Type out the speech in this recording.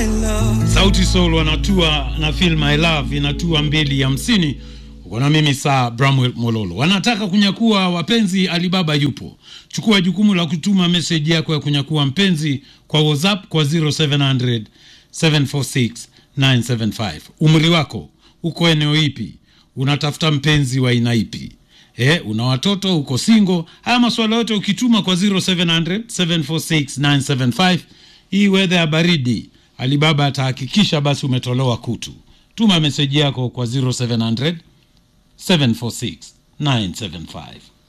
my love. Sauti Sol wanatua na film I Love inatua mbili hamsini. Uko na mimi saa Bramwell Mololo. Wanataka kunyakua wapenzi, Alibaba yupo. Chukua jukumu la kutuma meseji yako ya kunyakua mpenzi kwa WhatsApp kwa 0700 746 975. Umri wako uko eneo ipi? Unatafuta mpenzi wa aina ipi? Eh, una watoto, uko single? Haya maswala yote ukituma kwa 0700 746 975. Hii wedha ya baridi Alibaba atahakikisha basi umetolewa kutu. Tuma meseji yako kwa 0700 746 975.